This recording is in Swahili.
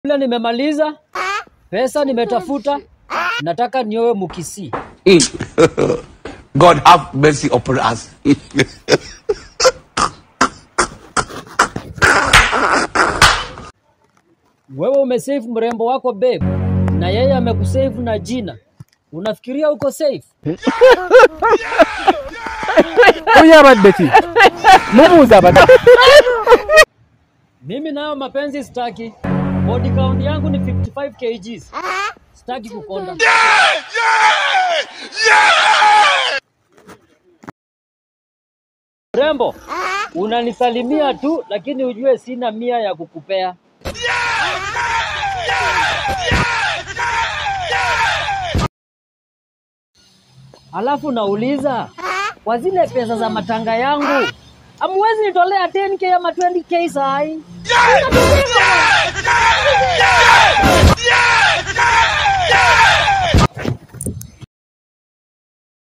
Ila nimemaliza pesa, nimetafuta, nataka niowe Mukisi. God have mercy upon us. Wewe umesave mrembo wako babe, na yeye amekusave na jina, unafikiria uko safe? Huyu abadde ki? Mubuuza abadde. Mimi nayo mapenzi sitaki. Body count yangu ni 55 kgs. Sitaki kukonda. Rembo, unanisalimia tu lakini ujue sina mia ya kukupea. Alafu nauliza kwa zile pesa za matanga yangu amwezi nitolea 10k ama 20k sai?